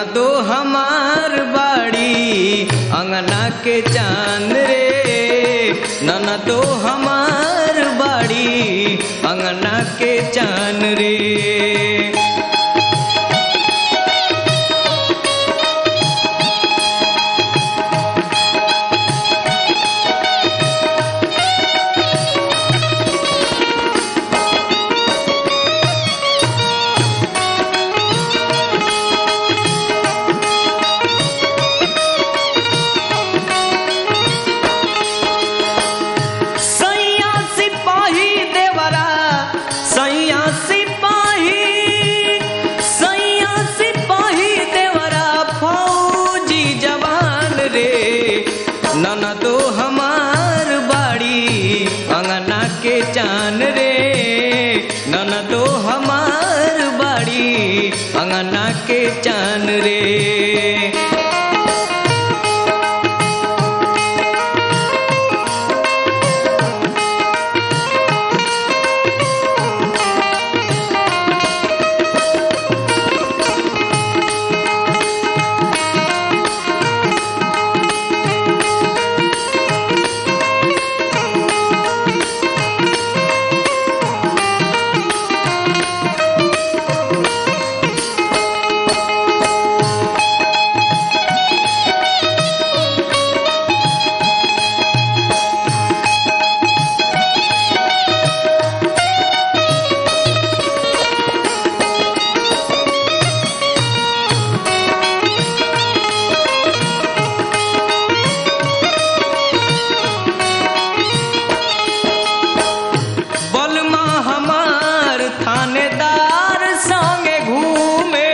ननदो हमार बाड़ी अंगना के चांद रे ननदो हमार बाड़ी अंगना के चांद रे सैया सिपाही देवरा सैया सिपाही सैया सिपाही देवरा फौजी जवान रे ननदो हमार बाड़ी अंगना के चान रे ननदो हमार बाड़ी अंगना के चान रे बलमा हमार थानेदार संगे घूमे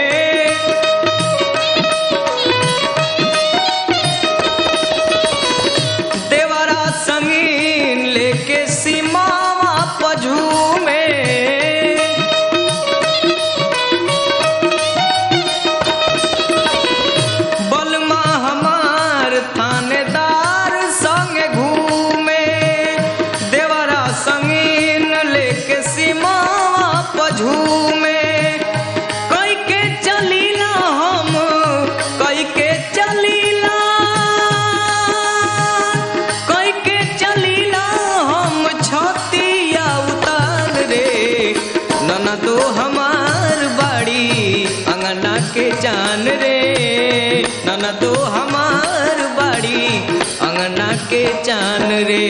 देवरा संगीन लेके सीमावा पझूमे बलमा हमार थानेदार संगे घूमे देवरा संगीन लेके सीमावा पझूमे कई के चलीला हम कई के चलीला कई के चलीला हम छतिया उतार रे ननदो हमार बाड़ी अंगना के जान रे ननदो हमार बाड़ी अंगना के जान रे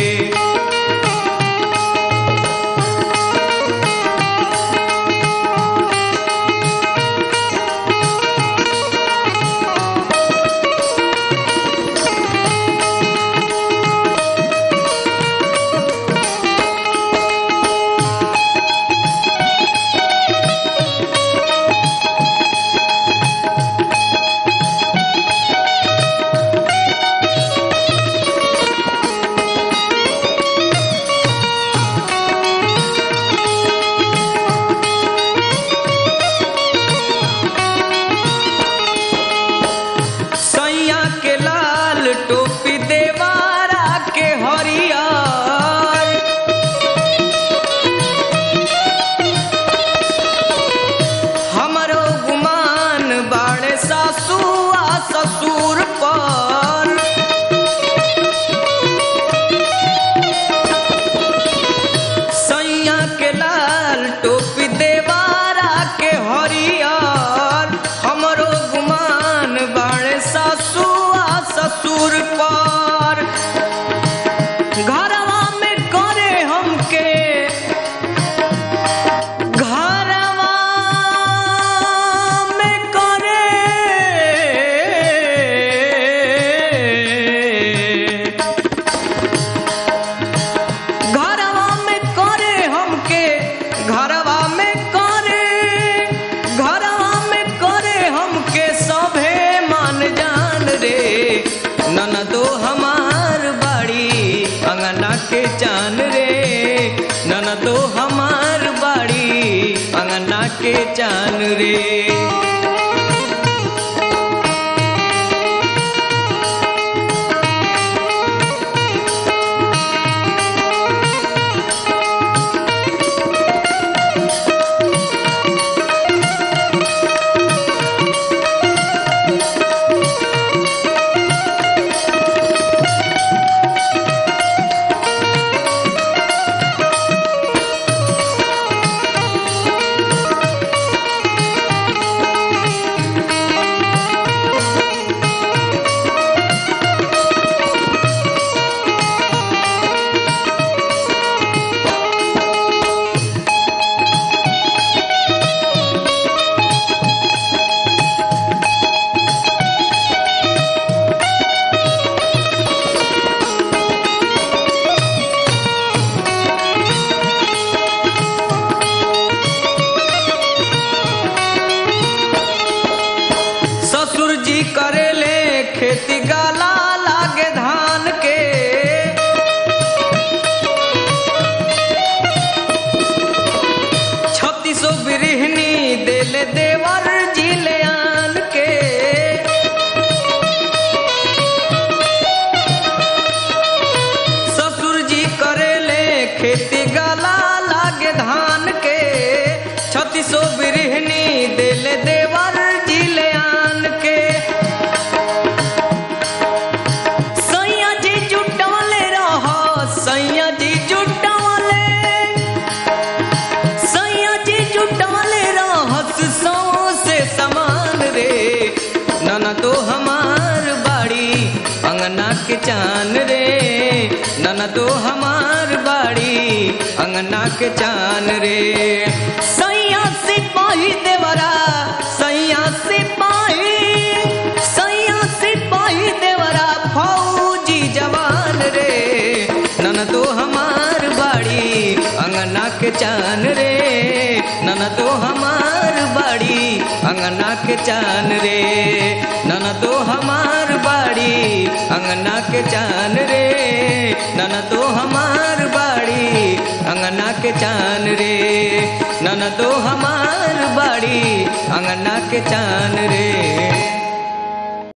सैया के लाल टोपी देवारा के हरियर हमरो गुमान बाड़े सासू आ ससुर पर सैया के लाल टोपी देवारा के हरियर हमरो गुमान बाड़े सासू आ ससुर पर घरवा में करे हमके घरवा में करे घरवा में करे हमके घरवा में करे घरवा में करे हमके सभे मान जान रे ननदो हमार बाड़ी अंगना के जान रे ननदो हमार बाड़ी अंगना के जान रे सो बिरहनी दिल देवर जिले आन के सैया जी जुटवले रहो सैया जी जुटवले सैया जी जुटवले रहस सौ से समान रे नन तो हमार बाड़ी अंगना के चान रे नन तो हमार बाड़ी अंगना के चान रे सैया सिपाही देवरा सैया सिपाही सैया सिपाही देवरा फौजी जवान रे नन तो हमार बाड़ी अंगना के चान रे नन तो हमार बाड़ी अंगना के चान रे नन तो हमार बाड़ी अंगना के चान रे नन तो हमार बाड़ी अंगना के चान रे नन तो हमार बाड़ी अंगना के चान रे